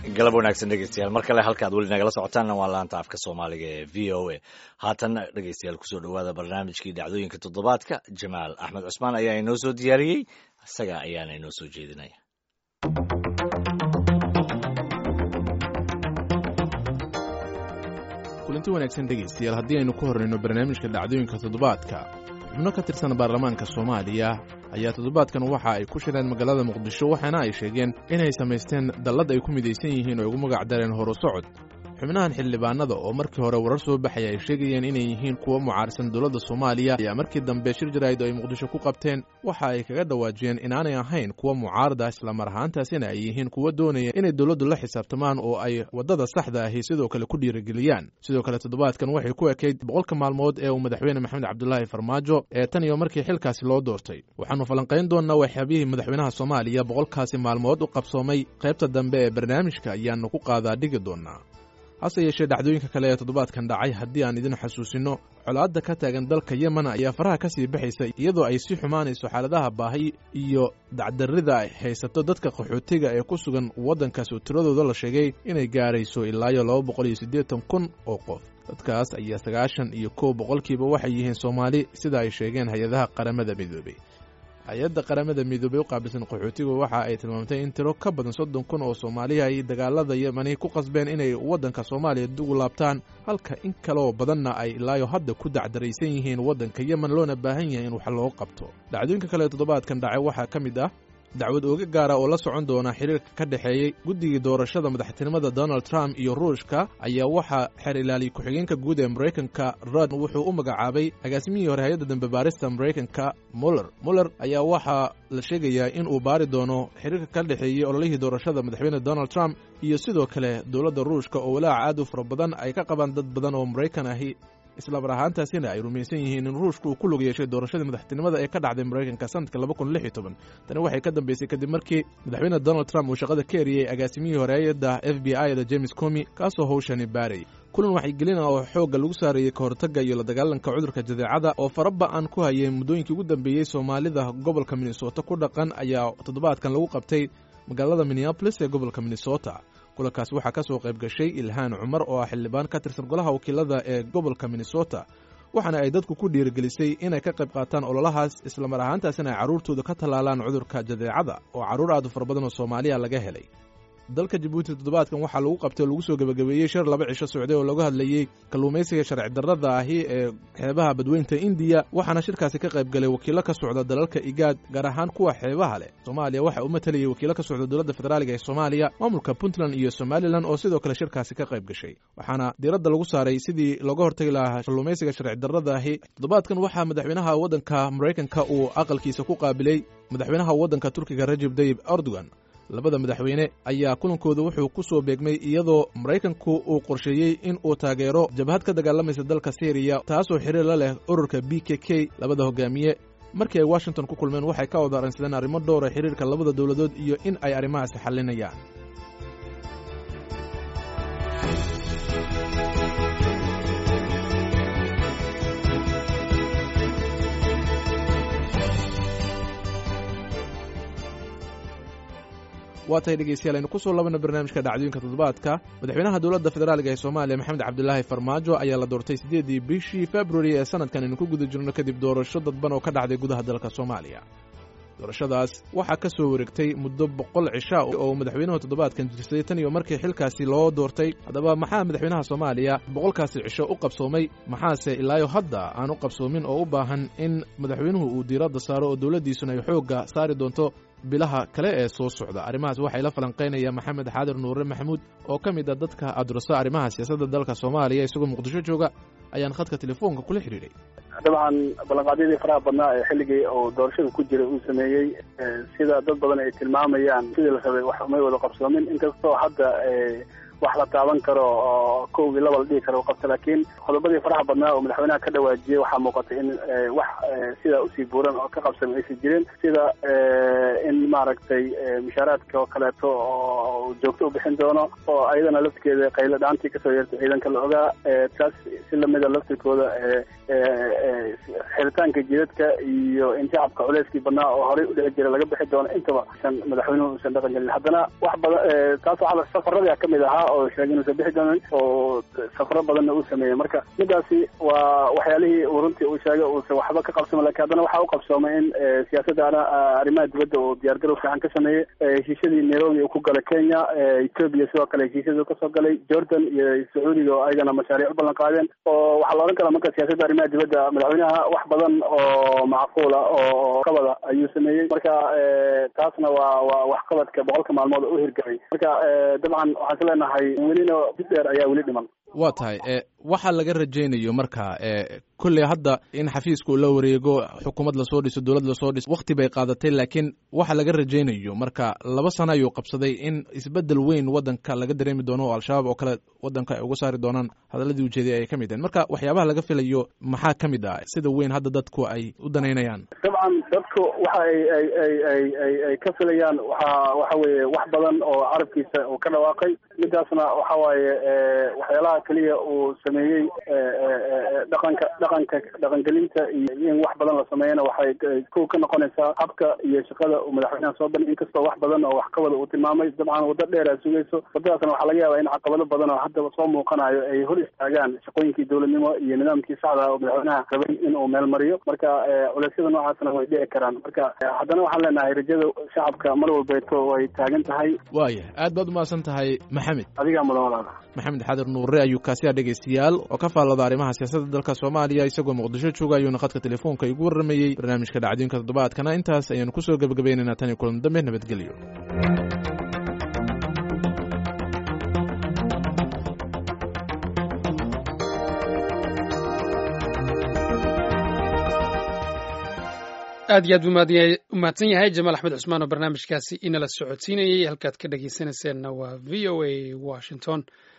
galab wanaagsan dhegeystayaal mar kale halkaad weli nagala socotaanna waa laanta afka soomaaliga ee v o a haatanna dhegeystayaal kusoo dhowaada barnaamijkii dhacdooyinka toddobaadka jamaal axmed cusmaan ayaa inoo soo diyaariyey isaga ayaana inoo soo jeedinaya kulanti wanaagsan dhegaystayaal haddii aynu ku horrayno barnaamijka dhacdooyinka toddobaadka xubno ka tirsan baarlamaanka soomaaliya ayaa toddobaadkan waxa ay ku shireen magaalada muqdisho waxaana ay sheegeen inay samaysteen dallad ay ku midaysan yihiin oo ugu magac dareen horu socod xubnahan xildhibaanada oo markii hore warar soo baxaya ay sheegayeen inay yihiin kuwa mucaarsan dowladda soomaaliya ayaa markii dambe shir jaraa'id oo ay muqdisho ku qabteen waxa ay kaga dhawaajiyeen inaanay ahayn kuwa mucaarada islamar ahaantaasina ay yihiin kuwa doonaya inay dowladdu la xisaabtamaan oo ay waddada saxda ahi sidoo kale ku dhiirigeliyaan sidoo kale toddobaadkan waxay ku ekayd boqolka maalmood ee uu madaxweyne maxamed cabdulaahi farmaajo ee tan iyo markii xilkaasi loo doortay waxaannu falanqayn doonnaa waxyaabihii madaxweynaha soomaaliya boqolkaasi maalmood u qabsoomay qaybta dambe ee barnaamijka ayaannu ku qaadaa dhigi doonnaa hase yeeshee dhacdooyinka kale ee toddobaadkan dhacay haddii aan idin xasuusinno colaadda ka taagan dalka yemen ayaa faraha ka sii baxaysa iyadoo ay sii xumaanayso xaaladaha baahi iyo dacdarrida ay haysato dadka qaxootiga ee ku sugan waddankaas oo tiradooda la sheegay inay gaarayso ilaayo laba boqol iyo siddeetan kun oo qof dadkaas ayaa sagaashan iyo kow boqolkiiba waxay yihiin soomaali sida ay sheegeen hay-adaha qaramada midoobey hay-adda qaramada midoobey u qaabilsan qaxootigu waxa ay tilmaamtay in tiro ka badan soddon kun oo soomaaliya ay dagaalada yemani ku qasbeen inay waddanka soomaaliya dugu laabtaan halka in kaleoo badanna ay ilaayo hadda ku dacdaraysan yihiin waddanka yemen loona baahan yahay in wax loo qabto dhacdooyinka kale ee toddobaadkan dhacay waxaa ka mid ah dacwad ooga gaara oo la socon doona xiriirka ka dhexeeyey guddigii doorashada madaxtinimada donald trump iyo ruushka ayaa waxaa xeer ilaaliya ku-xigeenka guud ee maraykanka rod wuxuu u magacaabay agaasimihii hore hay-adda dambe baarista maraykanka muller muller ayaa waxaa la sheegayaa in uu baari doono xiriirka ka dhexeeyey ololihii doorashada madaxweyne donald trump iyo sidoo kale dowladda ruushka oo walaaca aad u fara badan ay ka qabaan dad badan oo maraykan ahi islamar ahaantaasina ay rumaysan yihiin in ruushku uu ku lug yeeshay doorashadii madaxtinimada ee ka dhacday maraykanka sanadka laba kun lix iyo toban tani waxay ka dambeysay kadib markii madaxweyne donald trump uu shaqada ka eriyey agaasimihii horeeyadda f b i da james comi kaasoo howshani baarayay kulan waxaygelina oo xoogga lagu saareeyey ka hortagga iyo la dagaalanka cudurka jadeecada oo faraba-an ku hayay muddooyinkii ugu dambeeyey soomaalida gobolka minnesota ku dhaqan ayaa toddobaadkan lagu qabtay magaalada minneabolis ee gobolka minnesota kulankaas waxaa ka soo qayb gashay ilhaan cumar oo ah xildhibaan ka tirsan golaha wakiilada ee gobolka minnesota waxaana ay dadku ku dhiirigelisay inay ka qayb qaataan ololahaas islamar ahaantaasina ay carruurtooda ka tallaalaan cudurka jadeecada oo carruur aad u fara badan oo soomaaliya laga helay dalka jabuuti toddobaadkan waxaa lagu qabtay oo lagu soo gebagabeeyey shir laba cisho socday oo lagu hadlayey kalluumaysiga sharci darrada ahi ee xeebaha badweynta indiya waxaana shirkaasi ka qayb galay wakiilo ka socda dalalka igaad gaar ahaan kuwa xeebaha leh soomaaliya waxa uu matalayay wakiilo ka socda dowladda federaaliga ee soomaaliya maamulka puntland iyo somalilan oo sidoo kale shirkaasi ka qayb gashay waxaana diiradda lagu saaray sidii looga hortagi lahaa kalluumaysiga sharci darrada ahi toddobaadkan waxaa madaxweynaha waddanka maraykanka uu aqalkiisa ku qaabilay madaxweynaha waddanka turkiga rajeb dayib erdogan labada madaxweyne ayaa kulankooda wuxuu ku soo beegmay iyadoo maraykanku uu qorsheeyey in uu taageero jabhad ka dagaalamaysa dalka syriya taasoo xiriir la leh ururka b k k labada hogaamiye markii ay washington ku kulmeen waxay ka wada arransadeen arrimo dhowra xiriirka labada dowladood iyo in ay arrimahaasi xallinayaan waa tahay dhegeystayaal aynu ku soo labana barnaamijka dhacdooyinka toddobaadka madaxweynaha dowladda federaaliga ee soomaaliya maxamed cabdulaahi farmaajo ayaa la doortay siddeedii bishii februari ee sanadkan aynu ku guda jirno kadib doorasho dadban oo ka dhacday gudaha dalka soomaaliya doorashadaas waxaa ka soo wareegtay muddo boqol cisha oo madaxweynuhu toddobaadkan jirsaday tan iyo markii xilkaasi loo doortay haddaba maxaa madaxweynaha soomaaliya boqolkaasi cisho u qabsoomay maxaase ilaayo hadda aan u qabsoomin oo u baahan in madaxweynuhu uu diiradda saaro oo dowladdiisuna ay xoogga saari doonto bilaha kale ee soo socda arrimahaas waxay la falanqaynaya maxamed xaadir nuure maxamuud oo ka mid a dadka adurasa arrimaha siyaasadda dalka soomaaliya isagoo muqdisho jooga ayaan khadka telefoonka kula xidhiidhay dabcan ballanqaadyadii faraha badnaa ee xilligii uu doorashada ku jiray uu sameeyey sida dad badan ay tilmaamayaan sidii la rabay wax umay wada qabsoomin inkastoo hadda wax la taaban karo oo kow iyo laba la dhihi karo u qabta laakiin qodobadii faraha badnaa oo madaxweynaha ka dhawaajiyey waxaa muuqata in wax sidaa usii buuran oo ka qabsama aysan jirin sida in maaragtay mushaaraadka oo kaleeto oo joogto u bixin doono oo ayadana laftirkeeda qaylo dhaantii kasoo yeertay ciidanka la ogaa taas si lamida laftirkooda xiritaanka jidadka iyo in shacabka culeyskii badnaa oo horey udhici jira laga bixi doono intaba san madaxweynuhu usan dhaqan gelin haddana wax badan taas waxaa safaradii kamid ahaa oo sheegay inuusan bixi doonin oo safaro badanna uu sameeyey marka midaasi waa waxyaalihii uu runtii uu sheegay uusan waxba ka qabsama lakin haddana waxaa u qabsoomay in siyaasadda arrimaha dibadda uu diyaargarow fiican ka sameeyey heshiisyadii nairobi uu ku galay kenya ethoobia sidoo kale heshiisyadii kasoo galay jordan iyo sacuudiga oo ayagana mashaariic u ballan qaadeen oo waxaa la odhan karaa marka siyaasadda arrimaha dibadda madaxweynaha wax badan oo macquula oo qabada ayuu sameeyey marka taasna waa waa waxqabadka boqolka maalmood oo u hirgalay marka dabcan waxaan is leenahay welina dib dheer ayaa weli dhiman waa tahay waxa laga rajaynayo marka kolley hadda in xafiiska uu la wareego xukuumad lasoo dhiso dowlad lasoo dhiso wakti bay qaadatay laakiin waxa laga rajaynayo marka laba sano ayuu qabsaday in isbedel weyn wadanka laga dareemi doono oo al-shabaab oo kale wadanka ay uga saari doonaan hadaladii ujeeday ay ka mid ahayn marka waxyaabaha laga filayo maxaa ka mid ah sida weyn hadda dadku ay u danaynayaan dabcan dadku waxa ay ay ay ay ay ay ka filayaan waxa waxa weeye wax badan oo carabkiisa uu ka dhawaaqay midaasna waxa waaye waxyaalaha keliya uu sameeyey dhaqanka dhaqanka dhaqangelinta iyo in wax badan la sameeyana waxay kow ka noqonaysaa habka iyo shaqada uu madaxweynaha soo bandhig inkastoo wax badan oo waxqabada uu tilmaamay dabcan waddo dheer aa sugayso waddadaasna waxaa laga yaabaa in caqabado badan oo haddaba soo muuqanayo ay hor istaagaan shaqooyinkii dowladnimo iyo nidaamkii saxda oo madaxweynaha rabay in uu meel mariyo marka culeysyada noocaasna way dhici karaan marka haddana waxaan leenahay rajada shacabka mar walbeeto way taagan tahay waaya aad baad umahadsan tahay maxamed adigaa mudan walaala maxamed xadir nuure ayuu kaasiya dhegaystayaal oo ka faallada arrimaha siyaasadda dalka soomaaliya isagoo muqdisho jooga ayuuna khadka telefoonka igu warramayey barnaamijka dhacdooyinka toddobaadkana intaas ayaanu kusoo gebagabaynaynaa tan iyo kulan dambe nabadgelyo aad iyo aad buu umahadsan yahay jamaal axmed cusmaan oo barnaamijkaasi inala socodsiinayey halkaad ka dhegeysanayseena waa v o a washington